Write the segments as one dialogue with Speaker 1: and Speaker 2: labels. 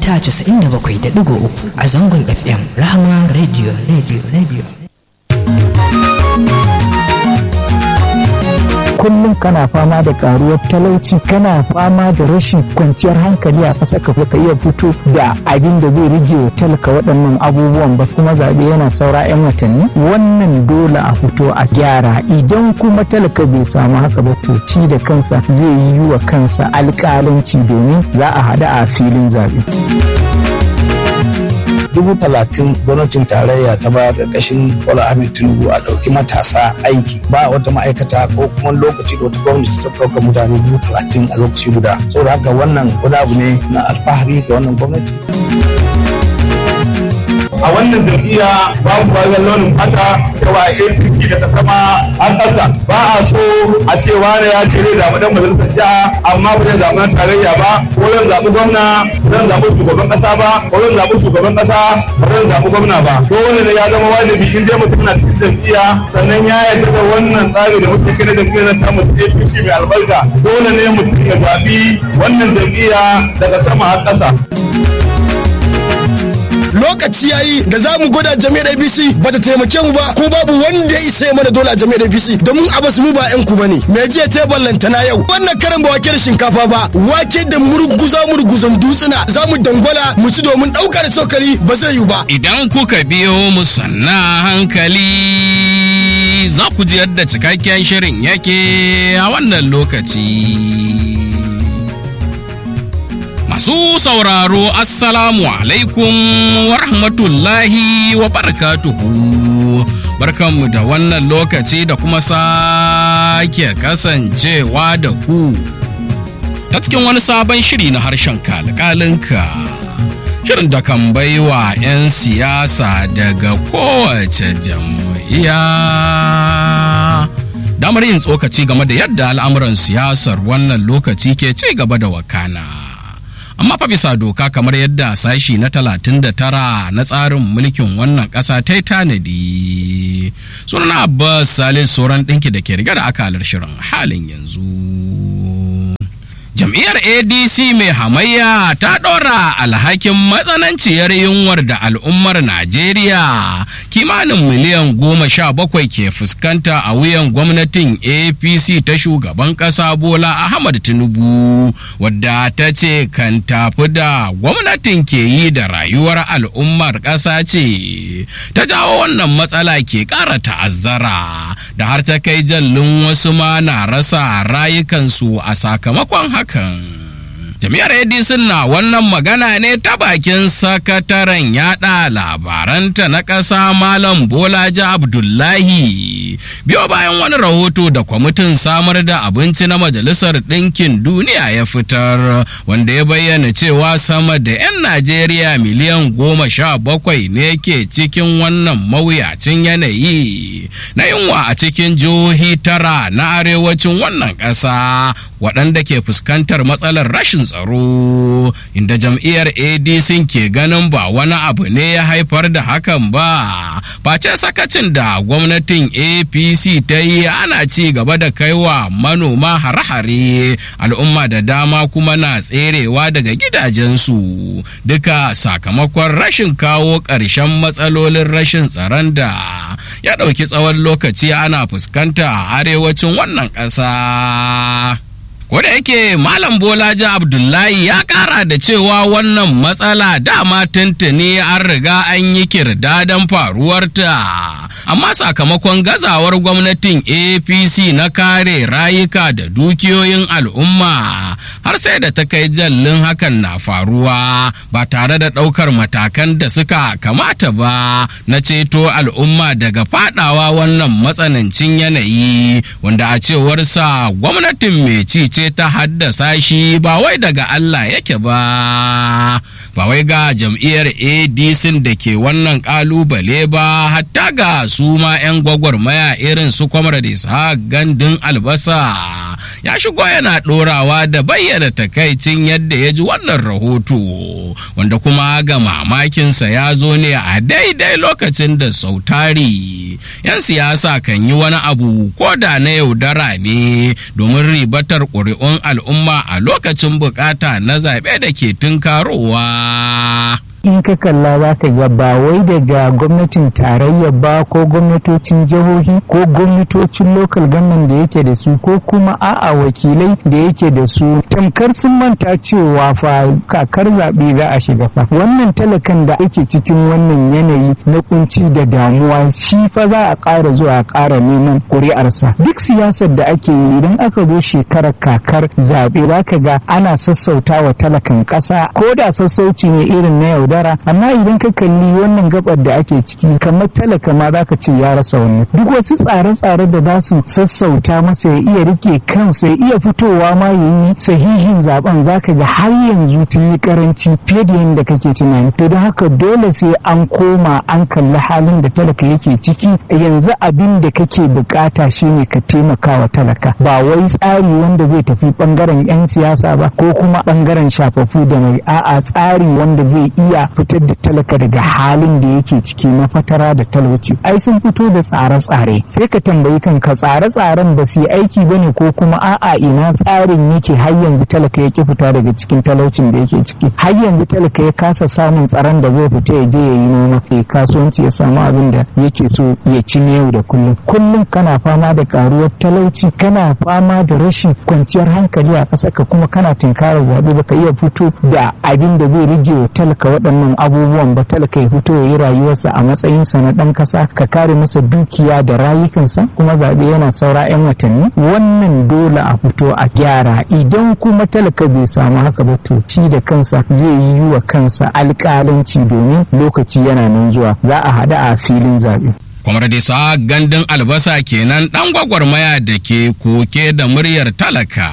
Speaker 1: mita 97.3 a zangon FM Rahama Radio Radio Radio.
Speaker 2: kullum kana fama da karuwar talauci kana fama da rashin kwanciyar hankali a ƙasa ka ka iya fito da abin da zai rage wa talaka waɗannan abubuwan ba kuma zaɓe yana saura 'yan watanni wannan dole a fito a gyara idan kuma talaka bai samu haka ba to ci da kansa zai yi wa kansa alƙalanci domin za a haɗu a filin zaɓe.
Speaker 3: dubu talatin gwamnatin tarayya ta bayar da kashin Bola Ahmed Tinubu a ɗauki matasa aiki ba wata ma'aikata ko kuma lokaci da wata gwamnati ta ɗauka mutane dubu talatin a lokaci guda saboda haka wannan wani abu ne na alfahari ga wannan gwamnati.
Speaker 4: a wannan jam'iyya babu bayan launin fata cewa apc daga sama an ƙasa ba a so a ce wani ya ce zai zaɓi dan majalisar jiha amma ba zai zaɓi na tarayya ba ko zan zaɓi gwamna zan zaɓi shugaban ƙasa ba ko zan zaɓi shugaban ƙasa ba zan zaɓi gwamna ba dole ne ya zama wajibi in dai mutum na cikin jam'iyya sannan ya yarda da wannan tsari da muke kai na jam'iyyar ta mu apc mai albarka dole ne mutum ya zaɓi wannan jam'iyya daga sama har ƙasa.
Speaker 5: lokaci yayi da za mu gwada jami'ar abc ba ta taimake mu ba ko babu wanda ya isa mana dole a jami'ar abc domin a basu mu ba yan ku bane me jiya ta ballantana yau wannan karan ba wake da shinkafa ba wake da murguza murguzan dutsuna za mu dangwala mu ci domin ɗaukar cokali ba zai yiwu ba
Speaker 6: idan kuka biyo mu sanna hankali za ku ji yadda cikakken shirin yake a wannan lokaci Masu sauraro Assalamu alaikum wa rahmatullahi wa barakatuhu. Barkanmu da wannan lokaci da kuma sake kasancewa da ku. Ta cikin wani sabon shiri na harshen kalkalinka. Shirin da kan baiwa 'yan siyasa daga kowace jam'iyya. Damar yin tsokaci game da yadda al'amuran siyasar wannan lokaci ke ci gaba da wakana. amma fa bisa doka kamar yadda sashi na 39 na tsarin mulkin wannan ƙasa ta yi tanadi sunan abbas salis sauran ɗinki da ke riga da akalar shirin halin yanzu jam'iyyar adc mai hamayya ta ɗora alhakin matsananciyar yunwar da al'ummar najeriya kimanin miliyan goma sha bakwai ke fuskanta a wuyan gwamnatin apc ta shugaban ƙasa bola ahmad tinubu wadda ta ce kan tafi da gwamnatin ke yi da rayuwar al'ummar ƙasa ce ta jawo wannan matsala ke ƙara ta'azzara da har ta kai jallin wasu ma na rasa rayukansu a sakamakon haka hakan. Jami'ar Edison na wannan magana ne ta bakin sakataren yada labaranta na ƙasa Malam Bolaji Abdullahi. Biyo bayan wani rahoto da kwamitin samar da abinci na Majalisar Ɗinkin Duniya ya fitar wanda ya bayyana cewa sama da 'yan Najeriya miliyan goma sha bakwai ne ke cikin wannan mawuyacin yanayi na yunwa a cikin jihohi tara na arewacin wannan ƙasa waɗanda ke fuskantar matsalar rashin tsaro inda jam'iyyar adc ke ganin ba wani abu ne ya haifar da hakan ba face sakacin da gwamnatin apc ta yi ana ci gaba da kaiwa manoma hare-hare al'umma da dama kuma na tserewa daga gidajensu duka sakamakon rashin kawo ƙarshen matsalolin rashin tsaron da ya ɗauki tsawon lokaci ana fuskanta a arewacin wannan ƙasa. da yake Malam Bolaji Abdullahi ya kara da cewa wannan matsala dama tuntuni an riga an yi kirdadan faruwarta. Amma sakamakon gazawar gwamnatin APC na kare rayuka da dukiyoyin al'umma har sai da ta kai jallin hakan na faruwa ba tare da ɗaukar matakan da suka kamata ba na ceto al'umma daga fadawa wannan matsanancin yanayi wanda a cewarsa gwamnatin mai ci ce ta haddasa shi ba wai daga Allah yake ba ba wai ga jam'iyyar adc da ke wannan kalubale ba hatta ga su ma 'yan gwagwarmaya irin su kwamar da gandun albasa ya shigo yana ɗorawa da bayyana takaicin yadda ya ji wannan rahoto wanda kuma ga mamakinsa ya zo ne a daidai lokacin da sautari 'yan siyasa kan yi wani abu ko da na yaudara ne domin ribatar ƙuri'un al'umma a lokacin bukata na zaɓe da ke tunkarowa
Speaker 2: in ka kalla za ka ga ba wai daga gwamnatin tarayya ba ko gwamnatocin jihohi ko gwamnatocin local government da yake da su ko kuma a'a wakilai da yake da su tamkar sun manta cewa fa kakar zaɓe za a shiga fa wannan talakan da ake cikin wannan yanayi na kunci da damuwa shi fa za a ƙara zuwa a ƙara neman ƙuri'arsa duk siyasar da ake yi idan aka zo shekarar kakar zaɓe za ka ga ana sassauta wa talakan ƙasa ko da sassauci ne irin na yau yaudara amma idan ka kalli wannan gabar da ake ciki kamar talaka ma zaka ce ya rasa wannan duk wasu tsare-tsare da za su sassauta masa ya iya rike kansa ya iya fitowa ma ya yi sahihin zaben zaka ga har yanzu ta yi karanci fiye da yadda kake tunani to don haka dole sai an koma an kalli halin da talaka yake ciki yanzu abin da kake bukata shine ka taimaka wa talaka ba wai tsari wanda zai tafi bangaren 'yan siyasa ba ko kuma bangaren shafafu da mai a'a tsari wanda zai iya iya fitar da talaka daga halin da yake ciki na fatara da talauci ai sun fito da tsare-tsare sai ka tambayi kanka tsare-tsaren ba su yi aiki ba ne ko kuma a'a ina tsarin yake har yanzu talaka yake fita daga cikin talaucin da yake ciki har yanzu talaka ya kasa samun tsaron da zai fita ya je ya yi noma ya kasuwanci ya samu abin da yake so ya ci yau da kullum kullum kana fama da karuwar talauci kana fama da rashin kwanciyar hankali a ƙasa ka kuma kana tunkarar zaɓe baka iya fito da abin da zai rage wa talaka waɗannan abubuwan ba talaka ya fito ya yi rayuwarsa a matsayinsa na ɗan ƙasa ka kare masa dukiya da rayukansa kuma zaɓe yana saura 'yan watanni wannan dole a fito a gyara idan kuma talaka bai samu haka ba to shi da kansa zai yi wa kansa alƙalanci domin lokaci yana nan zuwa za a haɗu a filin zaɓe.
Speaker 6: kwamar da sa gandun albasa kenan ɗan gwagwarmaya da ke koke da muryar talaka.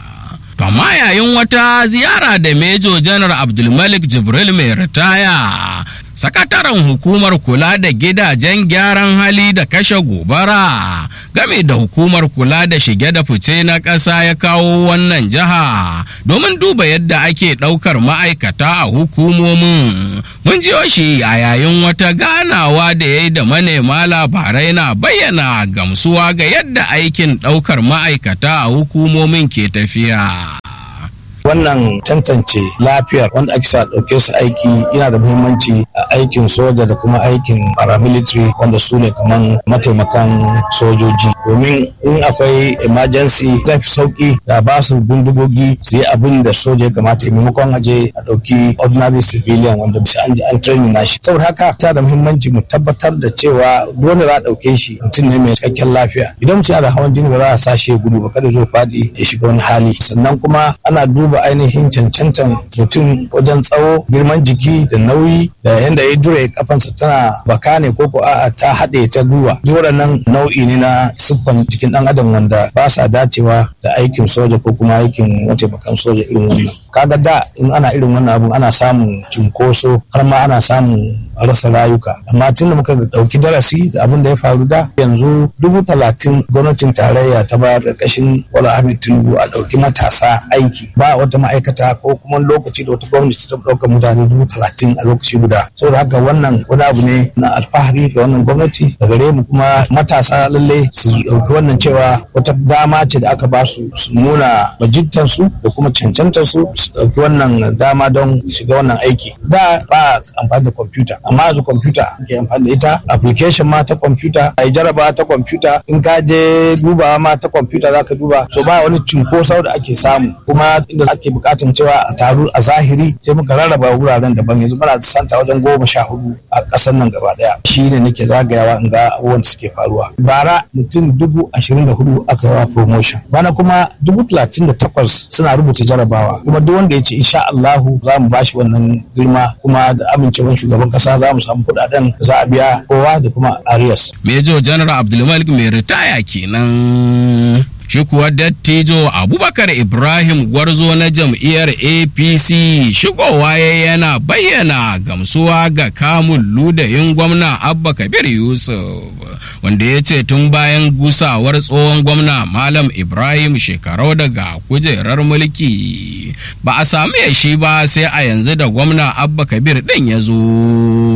Speaker 6: To amma yayin wata ziyara da Mejo Janar Abdulmalik Jibril mai ritaya, sakataren hukumar kula da gidajen gyaran hali da kashe gobara game da hukumar kula da shige da fice na ƙasa ya kawo wannan jiha domin duba yadda ake ɗaukar ma'aikata a hukumomin. Mun jiyo shi a yayin wata ganawa da ya yi da manema labarai na bayyana gamsuwa ga yadda aikin ɗaukar ma'aikata a hukumomin ke tafiya.
Speaker 3: wannan tantance lafiyar wanda ake sa ɗauke su aiki yana da muhimmanci a aikin soja da kuma aikin paramilitary wanda su ne kaman mataimakan sojoji domin in akwai emergency zai fi sauki da ba su bindigogi su yi abin da soja ya kamata ya maimakon aje a ɗauki ordinary civilian wanda bisa an ji an training nashi saboda haka ta da muhimmanci mu tabbatar da cewa dole za a ɗauke shi mutum ne mai cikakken lafiya idan mutum yana da hawan jini ba za a sa shi ya gudu ba kada zo faɗi ya shiga wani hali sannan kuma ana duba duba ainihin cancantan mutum wajen tsawo girman jiki da nauyi da yadda ya dure kafansa tana baka ne ko a'a ta haɗe ta gwiwa duk waɗannan nau'i ne na siffan jikin ɗan adam wanda ba sa dacewa da aikin soja ko kuma aikin mataimakan soja irin wannan kaga da in ana irin wannan abun ana samun cunkoso har ma ana samun rasa rayuka amma tun da muka ɗauki darasi da abin da ya faru da yanzu dubu talatin gwamnatin tarayya ta bayar ƙarƙashin wala ahmed tinubu a ɗauki matasa aiki ba wata ma'aikata ko kuma lokaci da wata gwamnati ta ɗauka mutane dubu talatin a lokaci guda saboda haka wannan wani abu ne na alfahari ga wannan gwamnati da gare mu kuma matasa lalle su ɗauki wannan cewa wata dama ce da aka ba su su nuna bajintansu da kuma cancantarsu su ɗauki wannan dama don shiga wannan aiki da ba amfani da kwamfuta amma yanzu kwamfuta ke amfani da ita application ma ta kwamfuta a yi jaraba ta kwamfuta in ka je duba ma ta kwamfuta za ka duba so ba wani cinkoso da ake samu kuma inda ake bukatan cewa a taru a zahiri sai muka rarraba wuraren daban yanzu muna da santa wajen goma sha hudu a ƙasar nan gaba daya shi ne nake zagayawa in ga abubuwan da suke faruwa bara mutum dubu ashirin da hudu aka yawa promotion bana kuma dubu talatin da takwas suna rubuta jarabawa kuma duk wanda ya ce insha Allahu za mu bashi wannan girma kuma da amincewar shugaban kasa za mu samu kuɗaɗen da za a biya kowa da kuma arias.
Speaker 6: Mejo General Abdulmalik mai ritaya kenan. shi kuwa dattijo abubakar ibrahim gwarzo na jam'iyyar apc shigowa ya yana bayyana gamsuwa ga kamun ludayin gwamna abba kabir yusuf wanda ya ce tun bayan gusawar tsohon gwamna malam ibrahim shekarau daga kujerar mulki ba a sami shi ba sai a yanzu da gwamna abba kabir ɗin ya zo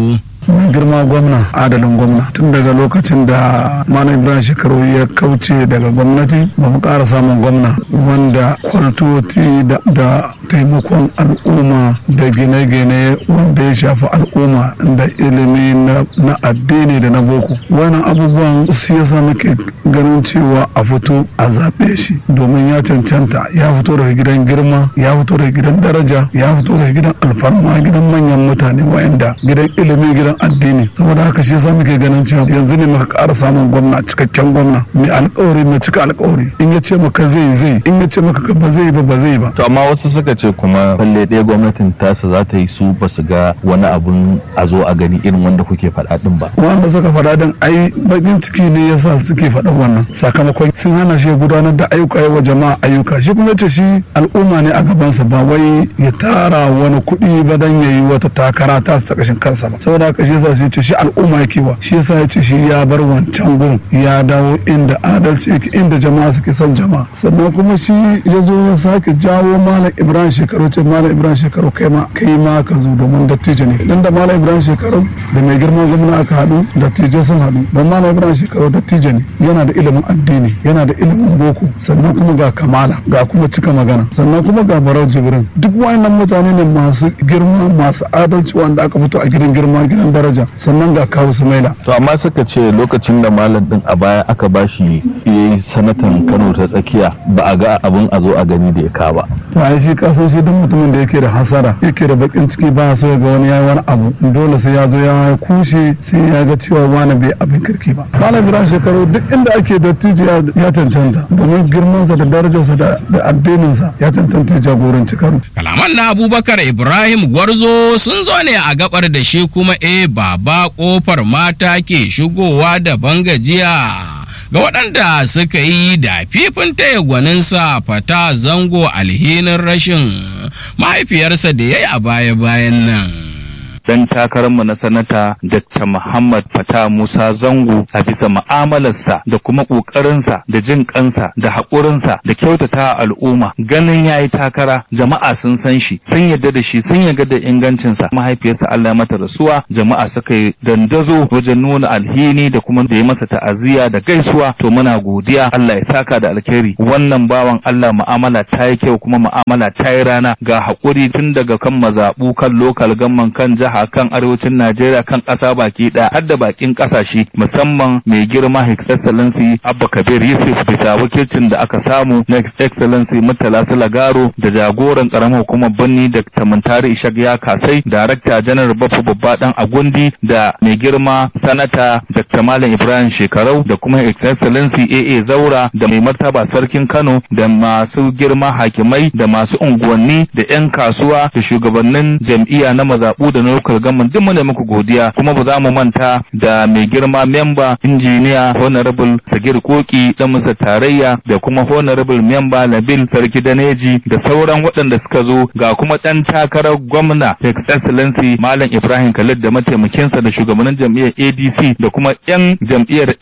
Speaker 7: mai girma gwamna adalin gwamna tun daga lokacin da malam ibrahim shekaru ya kauce daga gwamnati ba mu ƙara samun gwamna wanda kwaltoti da taimakon al'umma da gine-gine wanda ya shafi al'umma da ilimi na addini da na boko wannan abubuwan su yasa muke ganin cewa a fito a zaɓe shi domin ya cancanta ya fito daga gidan girma ya fito daga gidan daraja ya fito daga gidan alfarma gidan manyan mutane wayanda gidan ilimi gidan addini saboda haka shi yasa muke ganin cewa yanzu ne muka ƙara samun gwamna cikakken gwamna mai alƙawari mai cika alƙawari in ya ce maka zai zai in ya ce maka ba zai ba ba zai ba
Speaker 8: to amma wasu suka ce kuma falle ɗaya gwamnatin tasa za ta yi su ba su ga wani abun a zo a gani irin wanda kuke faɗa din ba
Speaker 7: wanda suka faɗa din ai bakin ciki ne yasa suke faɗa wannan sakamakon sun hana shi gudanar da ayyuka wa jama'a ayyuka shi kuma ce shi al'umma ne a gabansa ba wai ya tara wani kuɗi ba dan yayi wata takara ta ta kashin kansa ba saboda haka shi yasa shi ce shi al'umma yake wa shi yasa ya ce shi ya bar wancan gurin ya dawo inda adalci yake inda jama'a suke son jama'a sannan kuma shi ya zo ya sake jawo malam ibrahim shekaru ce malam ibrahim shekaru kai ma kai ma ka zo domin dattijo ne idan da malam ibrahim shekaru da mai girma gwamna aka haɗu dattijai sun haɗu don malam ibrahim shekaru dattijo ne yana da ilimin addini yana da ilimin boko sannan kuma ga kamala ga kuma cika magana sannan kuma ga barau jibrin duk wayannan mutane ne masu girma masu adalci wanda aka fito a gidan girma gidan daraja sannan ga kawo sumaila
Speaker 8: to amma suka ce lokacin da malam din a baya aka bashi yayi sanatan kano ta tsakiya ba a ga abin a zo a gani da ya ka ba
Speaker 7: to ai shi kasan shi duk mutumin da yake da hasara yake da bakin ciki ba so ya ga wani yayi wani abu dole sai ya zo ya kushe sai ya ga cewa wani bai abin kirki ba malam ibrahim shekaru duk inda ake dattijo ya cancanta domin girmansa da darajarsa da addininsa ya cancanta jagoranci kano
Speaker 6: kalaman na abubakar ibrahim gwarzo sun zo ne a gabar da shi kuma e baba kofar mata ke shigowa da bangajiya ga waɗanda suka yi da fifin taya gwaninsa fata zango alhinin rashin mahaifiyarsa da ya yi a baya-bayan nan.
Speaker 8: dan takararmu na sanata Dr. Muhammad Fata Musa Zango a bisa ma'amalarsa da kuma ƙoƙarinsa da jin kansa da haƙurinsa da kyautata al'umma ganin ya yi takara jama'a sun san shi sun yarda da shi sun yarda da ingancinsa mahaifiyarsa Allah ya mata rasuwa jama'a suka yi dandazo wajen nuna alhini da kuma da ya masa ta'aziyya da gaisuwa to muna godiya Allah ya saka da alkhairi wannan bawan Allah mu'amala ta yi kyau kuma mu'amala ta yi rana ga haƙuri tun daga kan mazaɓu kan lokal gamman kan jiha jiha kan arewacin Najeriya kan ƙasa baki ɗaya har da bakin ƙasashe musamman mai girma His Excellency Abba Kabir Yusuf bisa wakilcin da aka samu na His Excellency Murtala Sulagaro da jagoran ƙaramar hukumar Birni da Tamantari Ishaq ya kasai Darakta Janar Baffa Babba Dan Agundi da mai girma Sanata Dr. Malam Ibrahim Shekarau da kuma His Excellency AA Zaura da mai martaba Sarkin Kano da masu girma hakimai da masu unguwanni da 'yan kasuwa da shugabannin jam'iyya na mazaɓu da na local government duk muna muku godiya kuma ba za mu manta da mai girma memba injiniya honorable sagir koki dan musa tarayya da kuma honorable memba nabil sarki daneji da sauran waɗanda suka zo ga kuma ɗan takarar gwamna his excellency malam ibrahim khalid da mataimakinsa da shugabannin jam'iyyar adc da kuma yan jam'iyyar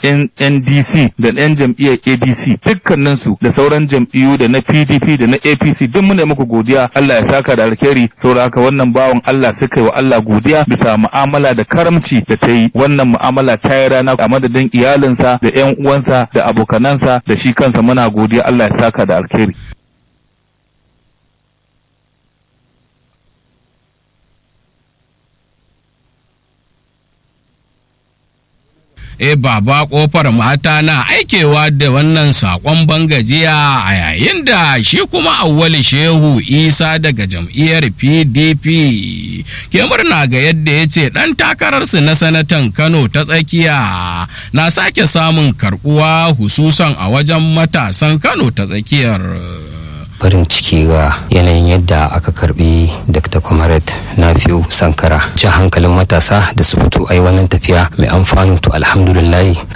Speaker 8: ndc da yan jam'iyyar adc dukkaninsu da sauran jam'iyyu da na pdp da na apc duk muna muku godiya allah ya saka da alkhairi saboda haka wannan bawan allah suka yi wa allah godiya bisa mu'amala da karamci da ta yi wannan mu'amala ta yi rana a madadin iyalinsa da 'yan uwansa da abokanansa da shi kansa muna godiya Allah ya saka da alkhairi.
Speaker 6: e baba kofar mata na aikewa da wannan sakon bangajiya a yayin da shi kuma awwali shehu isa daga jam'iyyar pdp ke murna ga yadda ya ce ɗan takararsu na sanatan kano ta tsakiya na sake samun karbuwa hususan a wajen matasan kano ta tsakiyar
Speaker 9: farin ciki ga yanayin yadda aka karbi dr comrade nafiu sankara jan hankalin matasa da su fito ai wannan tafiya mai amfani to alhamdulillah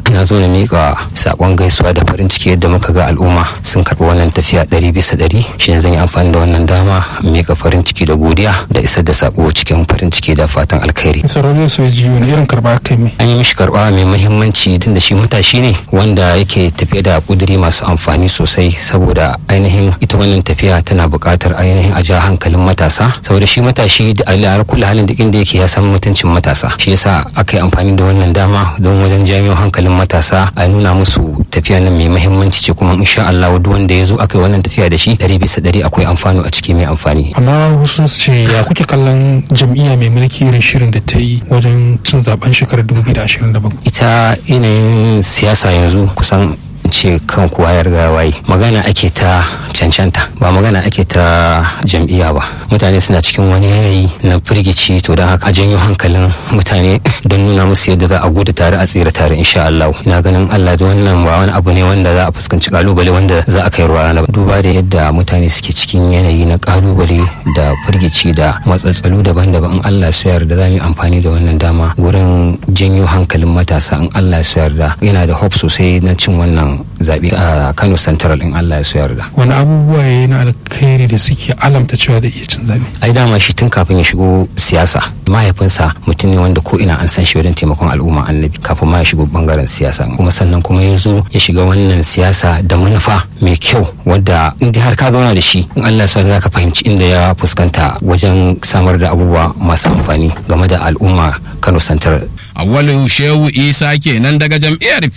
Speaker 9: na zo na miƙa sakon gaisuwa da farin ciki yadda muka ga al'umma sun karɓi wannan tafiya ɗari bisa ɗari shine zan yi amfani da wannan dama miƙa farin ciki da godiya da isar da sako cikin farin ciki da fatan alkhairi
Speaker 10: sarari su ji wani irin karba kai mai
Speaker 9: an yi mishi karɓa mai muhimmanci tun da shi matashi ne wanda yake tafiye da kuduri masu amfani sosai saboda ainihin ita wannan tafiya tana buƙatar ainihin a ja hankalin matasa saboda shi matashi da al'ar kula halin duk inda yake ya san mutuncin matasa shi yasa aka yi amfani da wannan dama don wajen janyo hankalin matasa a nuna musu tafiya nan mai muhimmanci ce kuma insha Allah duk wanda ya zo aka yi wannan tafiya da shi ɗari bisa ɗari akwai amfani a ciki mai amfani
Speaker 10: amma wasu su ce ya kuke kallon jam'iyya mai mulki irin shirin da ta yi wajen cin zaben shekarar 2027
Speaker 9: ita yanayin siyasa yanzu kusan ce kan kowa ya riga waye magana ake ta cancanta ba magana ake ta jam'iyya ba mutane suna cikin wani yanayi na firgici to don haka a janyo hankalin mutane don nuna musu yadda za a gudu tare a tsira tare insha Allah ina ganin Allah da wannan ba wani abu ne wanda za a fuskanci kalubale wanda za a kai ruwa na duba da yadda mutane suke cikin yanayi na kalubale da firgici da matsatsalu daban-daban in Allah su yarda za mu yi amfani da wannan dama gurin janyo hankalin matasa in Allah su yarda yana da hope sosai na cin wannan zaɓe a Kano Central in Allah ya so yarda.
Speaker 10: wani abubuwa ya yi na alkhairi da suke alamta cewa zai iya cin zaɓe
Speaker 9: ai dama shi tun kafin ya shigo siyasa mahaifinsa mutum ne wanda ko ina an san shi wajen taimakon al'umma annabi kafin ma ya shigo bangaren siyasa kuma sannan kuma ya zo ya shiga wannan siyasa da manufa mai kyau wadda in dai har ka zauna da shi in Allah ya so za ka fahimci inda ya fuskanta wajen samar da abubuwa masu amfani game da al'umma Kano Central.
Speaker 6: Awwalu Shehu Isa kenan daga jam'iyyar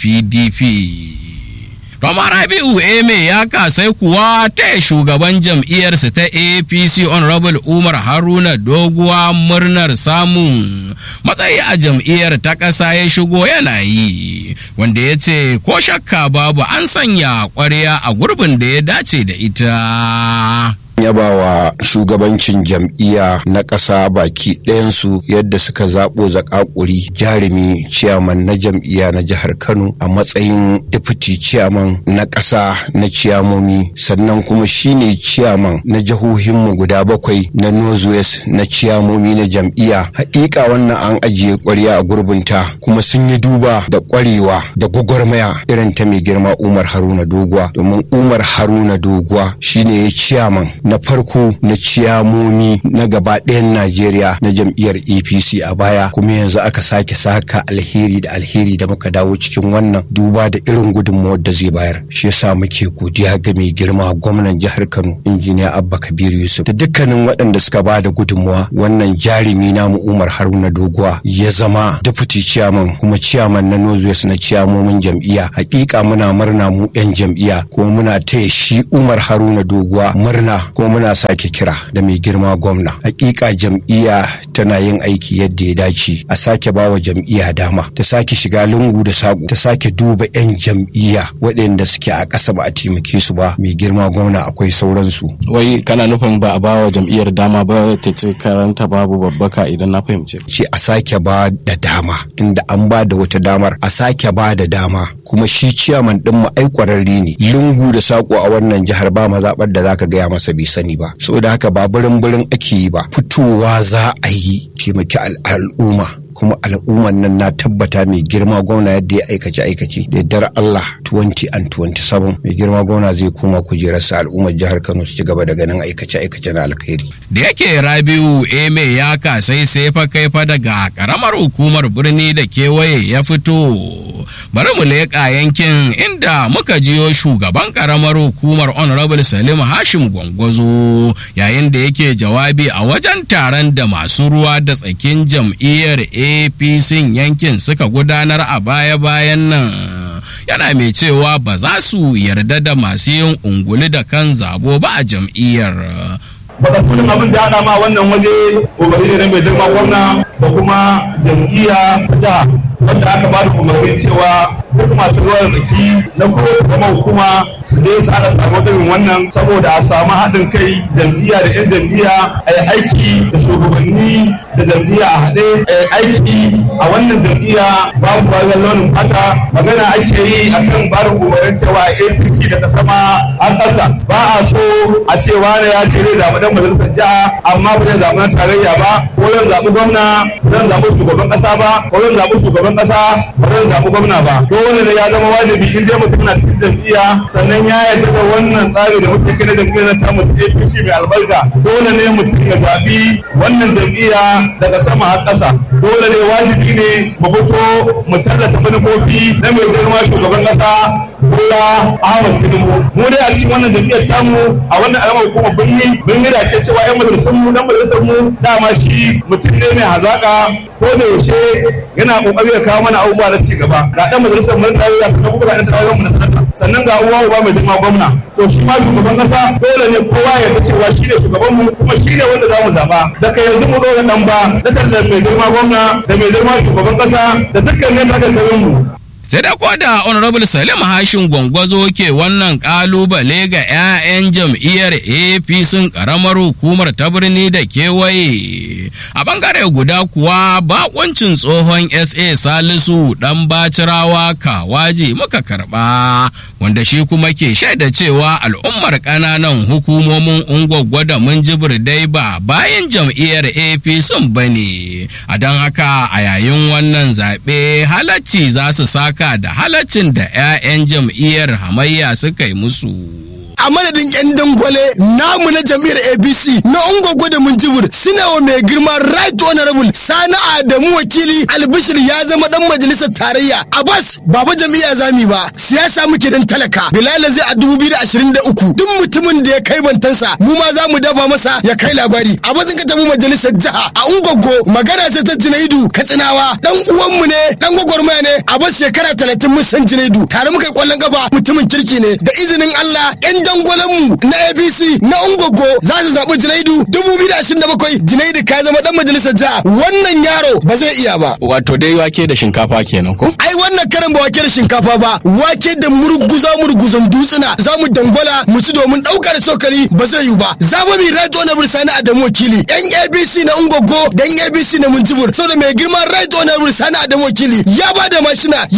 Speaker 6: PDP. Rama Rabi'u Eme ya kasai kuwa ta shugaban jam'iyyarsa ta APC Honorable Umar Haruna Doguwa murnar samun matsayi a jam'iyyar ta ƙasa ya shigo yana yi wanda ya ce ko shakka babu an sanya ƙwarya a gurbin da ya dace da ita.
Speaker 5: yabawa shugabancin jam'iyya na ƙasa baki ɗayansu yadda suka zaɓo zakakuri jarumi ciyaman na jam'iyya na jihar kano a matsayin difiti ciyaman na ƙasa na ciyamomi sannan kuma shine ciyaman na jihohinmu guda bakwai na northwest na ciyamomi na jam'iyya haƙiƙa wannan an ajiye ƙwarya a gurbinta kuma sun yi duba da ƙwarewa da gwagwarmaya irin ta mai girma umar haruna doguwa domin umar haruna doguwa shine ya ciyaman na farko na ciyamomi na gaba ɗayan Najeriya na jam'iyyar APC a baya kuma yanzu aka sake saka alheri da alheri da muka dawo cikin wannan duba da irin gudunmawar da zai bayar shi yasa muke godiya ga mai girma gwamnan jihar Kano injiniya Abba Kabir Yusuf da dukkanin waɗanda suka ba da gudunmawa wannan jarumi namu Umar Haruna Doguwa ya zama deputy chairman kuma chairman na Northwest na ciyamomin jam'iyya hakika muna murna mu 'yan jam'iyya kuma muna taya shi Umar Haruna Doguwa murna kuma muna sake kira da mai girma gwamna hakika jam'iyya tana yin aiki yadda ya dace a sake bawa jam'iyya dama ta sake shiga lungu da saƙo ta sake duba 'yan jam'iyya waɗanda suke a ƙasa ba a taimake su ba mai girma gwamna akwai sauransu
Speaker 11: wai kana nufin ba a bawa jam'iyyar dama ba ta ce karanta babu babbaka idan na fahimce
Speaker 5: ce a sake ba da dama inda an ba da wata damar a sake ba da dama kuma shi ciyaman ɗin mu ai ƙwararre ne lungu da saƙo a wannan jihar ba mazaɓar da zaka gaya masa bai sani ba saboda haka ba birin birin ake yi ba fitowa za a yi taimaki al'umma kuma al'umman nan na tabbata mai girma gwamna yadda ya aikace aikace da yardar Allah 20 and 27 mai girma gwamna zai koma kujerarsa al'ummar jihar Kano su ci gaba da ganin aikace aikace na alkhairi
Speaker 6: Da yake Rabiu Eme ya kasai sai fa kai fa daga karamar hukumar birni da kewaye ya fito. Bari mu leƙa yankin inda muka jiyo shugaban karamar hukumar Honorable Salim Hashim Gwangwazo yayin da yake jawabi a wajen taron da masu ruwa da tsakin jam'iyyar apc yankin suka gudanar a baya-bayan nan yana mai cewa ba za su yarda da masu yin unguli da kan zabo ba a jam'iyyar
Speaker 4: baka tunin abin da haɗa ma wannan waje ubangiji ne mai girma gwamna da kuma jam'iyya ta jiha wanda aka ba da umarni cewa duk masu ruwa da tsaki na kowace zama hukuma su je su haɗa taron irin wannan saboda a samu haɗin kai jam'iyya da 'yan jam'iyya a yi aiki da shugabanni da jam'iyya a haɗe a yi aiki a wannan jam'iyya babu wajen launin fata magana ake yi akan barin umarnin cewa apc daga sama an ƙasa ba a so a ce wani ya ce zai zaɓi dan majalisar jiha amma ba zai zaɓi na tarayya ba ko zan zaɓi gwamna ba zan zaɓi shugaban ƙasa ba ko zan zaɓi shugaban ƙasa ba zan zaɓi gwamna ba dole ne ya zama wajibi in dai mutum na cikin jam'iyya sannan ya yarda da wannan tsari da muke kai na jam'iyyar ta mu APC mai albarka dole ne mutum ya zabi wannan jam'iyya daga sama har ƙasa dole ne wajibi ne mu fito mu tallata manufofi na mai girma shugaban ƙasa Bola Ahmad Tinubu mu dai a cikin wannan jam'iyyar tamu a wannan alamar hukumar birni mun yi dace cewa yan majalisar mu dan majalisar mu dama shi mutum ne mai hazaka ko da yaushe yana kokari ya kawo mana abubuwa na ci gaba ga dan majalisar mu da ya sannan kuma ga dan tawayen mu na sanata sannan ga uwa uba mai girma gwamna to shi ma shugaban kasa dole ne kowa ya ga cewa shi ne shugaban mu kuma shi ne wanda za mu zaba daga yanzu mu dole dan ba na tallar mai girma gwamna da mai girma shugaban kasa da dukkan ne aka kai mu
Speaker 6: sai da da honorable salim hashin gwangwazo ke wannan kalubale ga 'ya'yan jam'iyyar apc karamar hukumar ta birni da kewaye a bangare guda kuwa bakuncin tsohon sa salisu dan bacirawa kawaji muka karba wanda shi kuma ke shaida cewa al'ummar kananan hukumomin ungwaggwa da munjibir dai ba bayan jam'iyyar apc bane a don haka a yayin wannan zaɓe halacci za su saka haka da halaccin da 'ya'yan jam'iyyar hamayya suka yi musu.
Speaker 5: a madadin yan dangwale namu na jam'iyyar abc na ungogo da munjibir suna wa mai girma right honorable sani adamu wakili albishir ya zama dan majalisar tarayya abbas ba fa jam'iyya zami ba siyasa muke dan talaka bilal zai a 2023 duk mutumin da ya kai bantansa mu ma za mu dafa masa ya kai labari a bazin ka tafi majalisar jiha a ungogo magana ce ta junaidu katsinawa dan uwanmu ne dan gwagwarmaya ne a bas shekara 30 mun san junaidu tare muka yi kwallon kafa mutumin kirki ne da izinin allah yan dangwalenmu na abc na ungogo za su zaɓi junaidu 2027 junaidu ka zama dan majalisar jiha wannan yaro ba zai iya ba
Speaker 11: wato dai wake da shinkafa kenan ko
Speaker 5: ai wannan karan ba wake da shinkafa ba wake da murguza murguzan dutsuna za mu dangwala mu ci domin ɗaukar sokali ba zai yiwu ba za mu mi right honorable sani adamu wakili yan abc na ungogo da yan abc na munjibur saboda mai girman right honorable sani adamu wakili ya ba da mashina